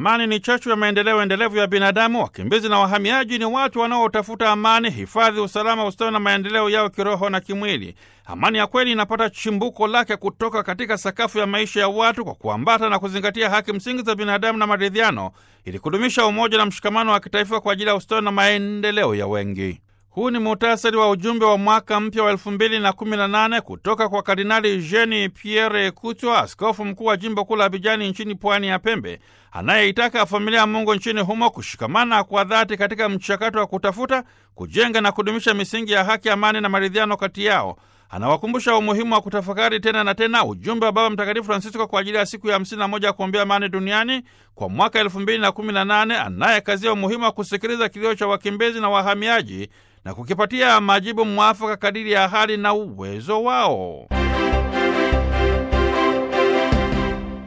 Amani ni chachu ya maendeleo endelevu ya binadamu. Wakimbizi na wahamiaji ni watu wanaotafuta amani, hifadhi, usalama, ustawi na maendeleo yao kiroho na kimwili. Amani ya kweli inapata chimbuko lake kutoka katika sakafu ya maisha ya watu kwa kuambata na kuzingatia haki msingi za binadamu na maridhiano, ili kudumisha umoja na mshikamano wa kitaifa kwa ajili ya ustawi na maendeleo ya wengi. Huu ni muhtasari wa ujumbe wa mwaka mpya wa elfu mbili na kumi na nane kutoka kwa Kardinali Jean Pierre Kutwa, askofu mkuu wa jimbo kuu la Abijani nchini pwani ya Pembe, anayeitaka familia ya Mungu nchini humo kushikamana kwa dhati katika mchakato wa kutafuta, kujenga na kudumisha misingi ya haki, amani na maridhiano kati yao. Anawakumbusha umuhimu wa kutafakari tena na tena ujumbe wa Baba Mtakatifu Francisco kwa ajili ya siku ya hamsini na moja ya kuombea amani duniani kwa mwaka elfu mbili na kumi na nane anayekazia umuhimu wa kusikiliza kilio cha wakimbizi na wahamiaji na kukipatia majibu mwafaka kadiri ya hali na uwezo wao.